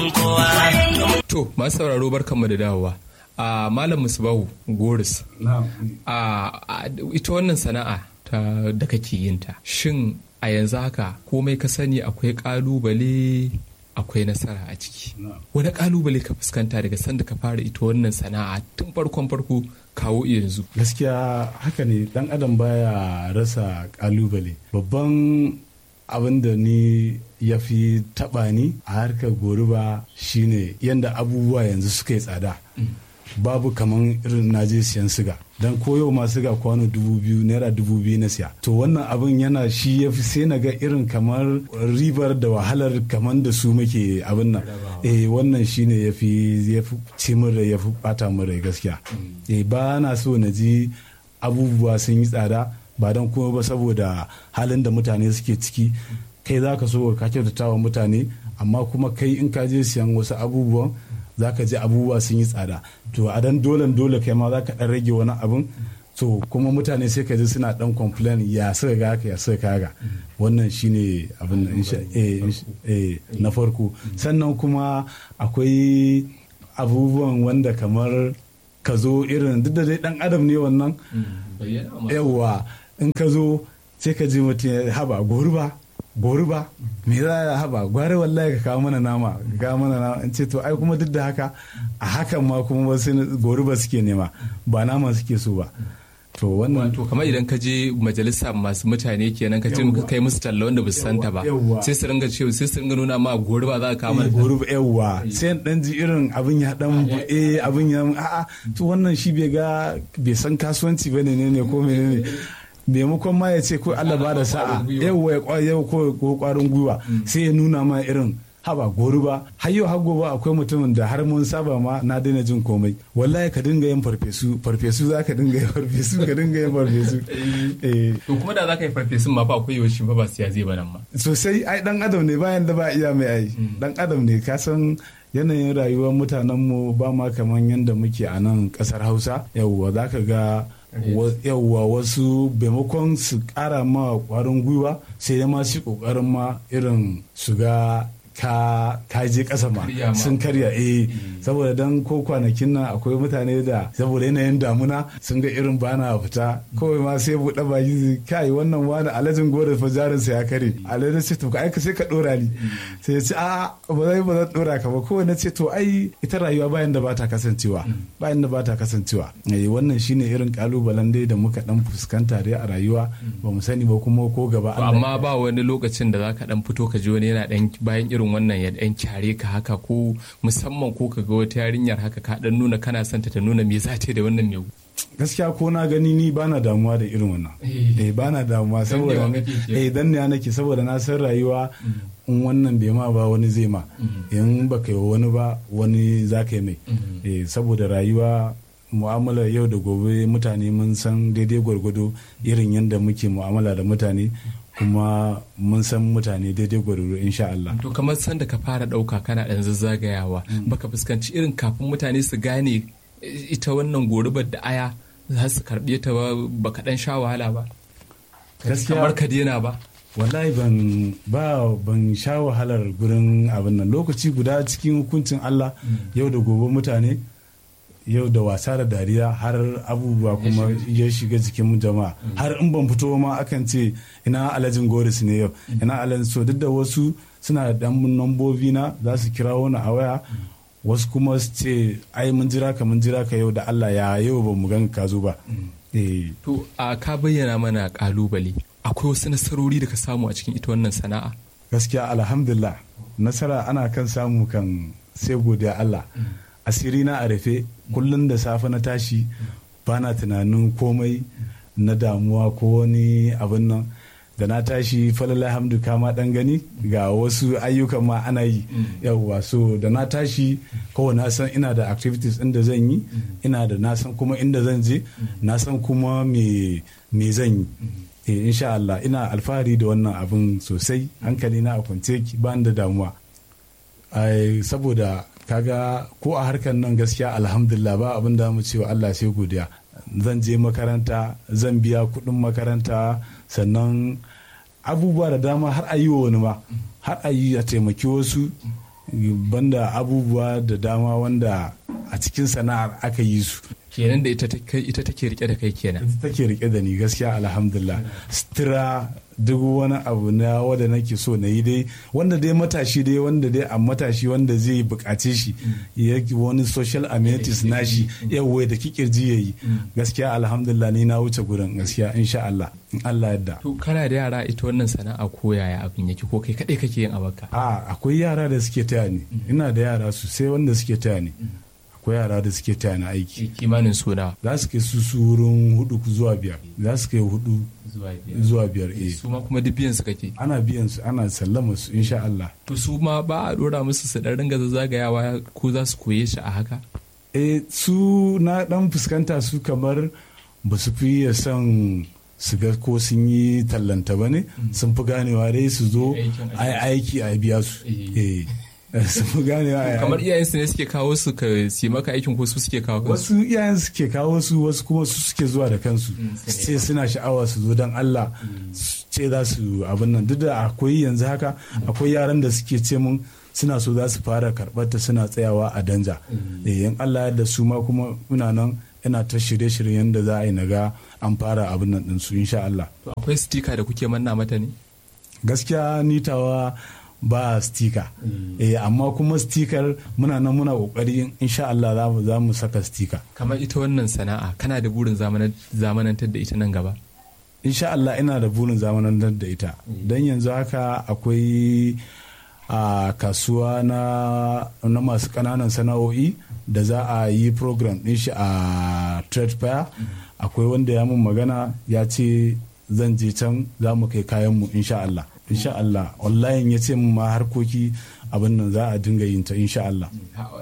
kowa. To, masu sauraro barkanmu da dawowa. A Malam Musbahu Goris. A ita wannan sana'a ta da kake yin ta. Shin a yanzu haka komai ka sani akwai kalubale akwai nasara a ciki. Wani kalubale ka fuskanta daga sanda ka fara ita wannan sana'a tun farkon farko kawo yanzu. gaskiya haka ne dan adam baya rasa kalubale babban abin da ni ya fi taba ni a harkar goruba shine yadda abubuwa yanzu suka yi tsada babu kaman irin na je siyan siga dan koyo ma siga kwano dubu biyu naira dubu biyu na siya to wannan abin yana shi ya fi sai na ga irin kamar ribar da wahalar kamar da su muke abin nan eh wannan shine ya fi ya fi ci min rai ya fi bata min rai gaskiya eh ba na so na ji abubuwa sun yi tsada ba don kuma ba saboda halin da mutane suke ciki kai za ka so ka kyautata wa mutane amma kuma kai in ka je siyan wasu abubuwan za ka ji abubuwa sun yi tsada to a dan dole dole kai ma za ka dan rage wani abin to kuma mutane sai ka ji suna dan complain ya suka ga haka ya suka kaga wannan shine abin da insha eh, insha- eh, na farko sannan kuma akwai abubuwan wanda kamar ka zo irin duk da dai dan adam ne wannan yawwa in ka zo sai ka ji mutum ya haba gori ba gori ba me za ya haba gware wallahi ka kawo mana nama ka kawo mana nama in ce to ai kuma duk da haka a hakan ma kuma wasu gori ba suke nema ba nama suke so ba to wannan To kamar idan ka je majalisa masu mutane kenan ka ce muka kai musu talla wanda ba su santa ba Yawwa. sai su ringa cewa sai su ringa nuna ma gori ba za ka kama da gori ba yawwa sai dan ji irin abin ya dan eh abin ya a'a to wannan shi bai ga bai san kasuwanci bane ne ne ko menene maimakon ma ya ce ko Allah ba da sa'a yawwa ya kwa yau ko ko kwarin gwiwa sai ya nuna ma irin haba gori ba har yau har gobe akwai mutumin da har mun saba ma na daina jin komai wallahi ka dinga yin farfesu farfesu za ka dinga yin farfesu ka dinga yin farfesu eh To kuma da za ka yi farfesun ma fa akwai yaushe fa ba su ya zai ba nan ma. sosai ai dan adam ne bayan da ba iya mai ai dan adam ne ka san yanayin rayuwar mutanenmu ba ma kaman yadda muke a nan kasar hausa yawwa za ka ga wa- yawwa wasu maimakon su kara ma kwarin gwiwa sai dai ma su kokarin ma irin su ga ka ka je kasa ma Karya ma. sun karya eh saboda dan ko kwanakin nan akwai mutane da saboda yanayin damuna sun ga irin bana fita kawai ma sai buɗe baki su, kai wannan wani alajin gore fa jarin sa ya kare alajin sai to ka aika sai ka dora ni sai ya ce a ba zai ba zan dora ka ba kawai na ce to ai ita rayuwa bayan da bata kasancewa bayan da bata kasancewa eh wannan shine irin kalubalen dai da muka dan fuskanta dai a rayuwa ba mu sani ba kuma ko gaba To Allah amma ba wani lokacin da za ka dan fito ka ji wani yana dan bayan irin wannan ya dan kyare ka haka ko musamman ko ka ga wata yarinyar haka ka dan nuna kana son ta ta nuna me za ta yi da wannan me gaskiya ko na gani ni bana damuwa da irin wannan eh bana damuwa saboda Dannewa kake ke. eh dan ne nake saboda na san rayuwa in wannan bai ma ba wani zai ma in baka yi wa wani ba wani za ka yi mai eh saboda rayuwa mu'amala yau da gobe mutane mun san daidai gwargwado irin yadda muke mu'amala da mutane kuma mun san mutane daidai gwargwado insha Allah To kamar sanda ka fara ɗauka kana ɗan zazzagayawa baka fuskanci irin kafin mutane su gane ita wannan gorubar da aya za su karɓe ta ba baka ɗan sha wahala ba. Gaskiya- Kamar ka daina ba. wallahi ban ba ban sha wahalar gurin abin nan lokaci guda cikin hukuncin Allah yau da gobe mutane yau da wasa da dariya har abubuwa kuma ya shiga jikin jama'a har in ban fito ma akan ce ina alhajin goris ne yau ina alhajin so duk da wasu suna da dan nambobi na za su kira wani a waya wasu kuma su ce ai mun jira ka mun jira ka yau da Allah ya yau ba mu gan ka zo ba eh To a ka bayyana mana ƙalubale akwai wasu nasarori da ka samu a cikin ita wannan sana'a. gaskiya alhamdulillah nasara ana kan samu kan sai godiya Allah asiri na a rufe kullum da safe na tashi bana tunanin komai na damuwa ko wani abin nan da na tashi falala hamdu kama dan gani ga wasu ayyukan ma ana yi yawwa so da na tashi kawai na san ina da activities inda zan yi ina da na san kuma inda zan je na san kuma me me zan yi eh insha Allah ina alfahari da wannan abin sosai hankali na a kwance ki ba da damuwa ai saboda kaga ko a harkar nan gaskiya alhamdulillah ba abin da mu cewa Allah sai godiya zan je makaranta zan biya kuɗin makaranta sannan abubuwa da dama har a yi wa wani ma har a yi a taimaki wasu banda abubuwa da dama wanda a cikin sana'ar aka yi su kenan da ita take rike da kai kenan ita take rike da ni gaskiya alhamdulillah sutura duk wani abu na wanda nake so na yi dai wanda dai matashi dai wanda dai a matashi wanda zai bukace shi ya wani social amenities nashi yawai da kikirji ya yi gaskiya alhamdulillah ni na wuce gurin gaskiya insha Allah in Allah yadda to kana da yara ita wannan sana'a ko yaya abin yake ko kai kadai kake yin abaka a akwai yara da suke taya ni ina da yara sosai wanda suke taya ni akwai yara da suke taya na aiki kimanin suna za su kai su su wurin hudu zuwa biyar za su kai hudu zuwa biyar eh su ma kuma duk biyan su kake ana biyan su ana sallama su insha Allah to su ma ba a dora musu su dan ringa zagayawa ko za su koye shi a haka eh su na dan fuskanta su kamar ba su fi son su ga ko sun yi tallanta ba ne sun fi ganewa dai su zo aiki a biya su eh su fi ganewa kamar iyayensu ne suke kawo su ka si maka aikin ko su suke kawo kansu wasu iyayen suke kawo su wasu kuma su suke zuwa da kansu ce suna sha'awa su zo don Allah ce za su abin nan duk da akwai yanzu haka akwai yaran da suke ce mun suna so za su fara karɓar ta suna tsayawa a danja in Allah da su ma kuma muna nan ina ta shirye-shiryen da za a yi naga an fara abin nan ɗinsu insha Allah. akwai stika da kuke manna mata ne? gaskiya nitawa ba stika eh amma kuma stikar muna nan muna kokari insha Allah za mu saka stika kamar ita wannan sana'a kana da burin zamanantar da ita nan gaba insha Allah ina da burin zamanantar da ita don yanzu haka akwai a kasuwa na, na masu kananan sana'o'i da za a yi program din shi a trade fair akwai wanda ya mun magana ya ce zan je can za mu kai kayanmu insha Allah insha Allah online ya ce ma harkoki abin nan za a dinga yin ta insha Allah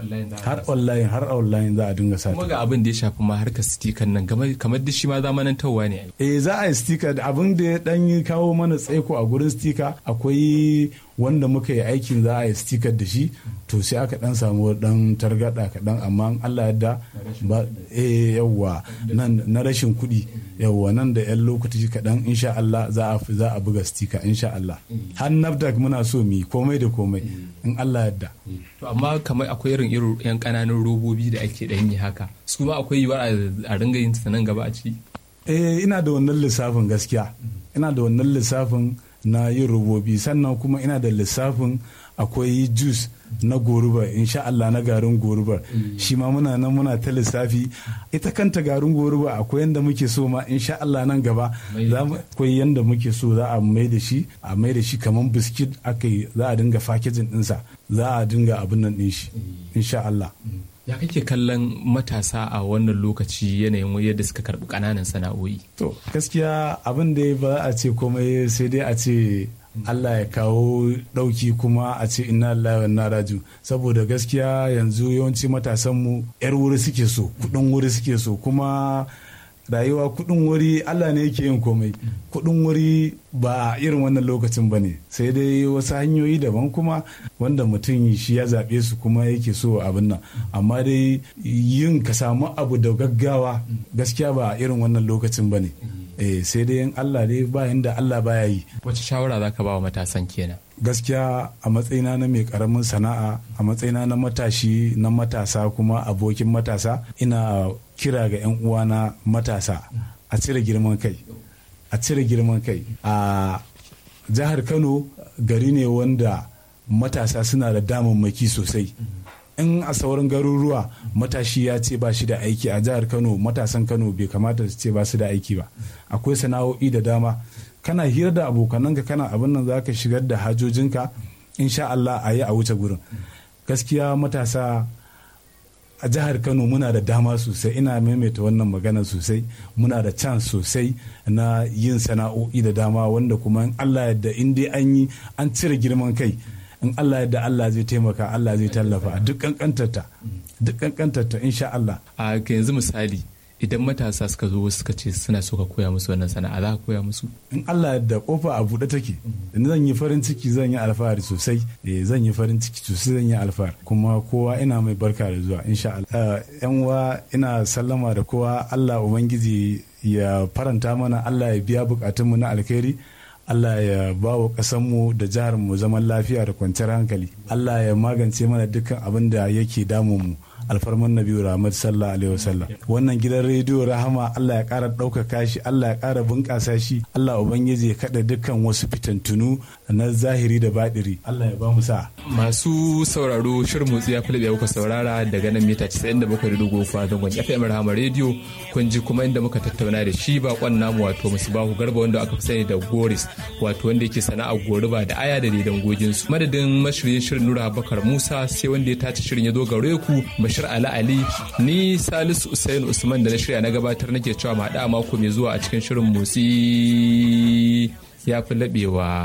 har online har online za a dinga sa kuma ga abin da ya shafi ma harkar stikan nan kamar da shi ma zamanantarwa ne eh za a yi stika abin da ya dan kawo mana tsaiko a gurin stika akwai wanda muka yi aikin za a yi stikar da shi to sai aka dan samu dan targada kaɗan amma Allah yadda ba eh yawwa nan na rashin kuɗi yawwa nan da yan lokaci kaɗan insha Allah za a za a buga stika insha Allah har nafdak muna so mi komai da komai in Allah yadda to amma kamar akwai irin irin yan kananan robobi da ake dan yi haka su ma akwai yiwuwar a ringa yin nan gaba a ciki eh ina da wannan lissafin gaskiya ina da wannan lissafin na yin robobi sannan kuma ina da lissafin akwai juice na goruba insha Allah na garin goruba shi ma muna nan muna ta lissafi ita kanta garin goruba akwai yanda muke so ma insha Allah nan gaba akwai yanda muke so za a mai da shi a mai da shi kamar biskit aka za a dinga fakejin dinsa za a dinga abin nan din shi insha Allah ya kake kallon matasa a wannan lokaci yanayin yadda suka karbi kananan sana'o'i to gaskiya abin da ba a ce komai sai dai a ce Allah ya kawo ɗauki kuma a ce inna lillahi wa inna raju saboda gaskiya yanzu yawanci matasanmu yar wuri suke so kudin wuri suke so kuma rayuwa kudin wuri Allah ne yake yin komai kudin wuri ba irin wannan lokacin ba ne sai dai wasu hanyoyi daban kuma wanda mutum shi ya zaɓe su kuma yake so abin nan amma dai yin ka samu abu da gaggawa gaskiya ba irin wannan lokacin ba ne eh sai dai in Allah dai ba da Allah baya yi wace shawara zaka ba wa matasan kenan gaskiya a matsayina na mai karamin sana'a a matsayina na matashi na matasa kuma abokin matasa ina kira ga 'yan uwana matasa a cire girman kai a cire girman kai a jihar kano gari ne wanda matasa suna da damammaki sosai in a sauran garuruwa matashi ya ce ba shi da aiki a jihar kano matasan kano bai kamata su ce ba su da aiki ba akwai sana'o'i da dama kana hira da abokananka kana abin nan za ka shigar da hajojinka insha Allah a yi a wuce gurin gaskiya matasa a jihar kano muna da dama sosai ina maimaita wannan magana sosai muna da chance sosai na yin sana'o'i da dama wanda kuma in Allah yadda in dai an yi an cire girman kai in Allah yadda Allah zai taimaka Allah zai tallafa a duk kankantarta duk kankantarta insha Allah a yanzu misali idan matasa suka zo suka ce suna so ka koya musu wannan sana'a za ka koya musu in Allah yadda kofa a buɗe take in zan yi farin ciki zan yi alfahari sosai eh zan yi farin ciki sosai zan yi alfahari kuma kowa ina mai barka da zuwa insha Allah yan uwa ina sallama da kowa Allah ubangiji ya faranta mana Allah ya biya bukatunmu na alkhairi Allah ya ba wa ƙasanmu da jihar mu zaman lafiya da kwanciyar hankali Allah ya magance mana dukkan abin da yake damun mu alfarman nabiyu rahmat sallallahu alaihi wasallam wannan gidan rediyo rahama Allah ya ƙara ɗaukaka shi Allah ya ƙara bunƙasa shi Allah ubangiji ya kaɗa dukkan wasu fitantunu na zahiri da baɗiri Allah ya ba mu sa masu sauraro shirin motsi ya fi kuka saurara daga nan mita 97.3 a zangon FM rahama rediyo kun ji kuma inda muka tattauna da shi bakon namu wato bahu garba wanda aka fi sani da goris wato wanda yake sana'ar goriba da aya da daidan gojinsu madadin mashiryin shirin nura abubakar musa sai wanda ya tace shirin ya zo gare ku bashir ali ali ni salisu usain usman da na shirya na gabatar nake cewa mu haɗa mako mai zuwa a cikin shirin motsi ya fi laɓewa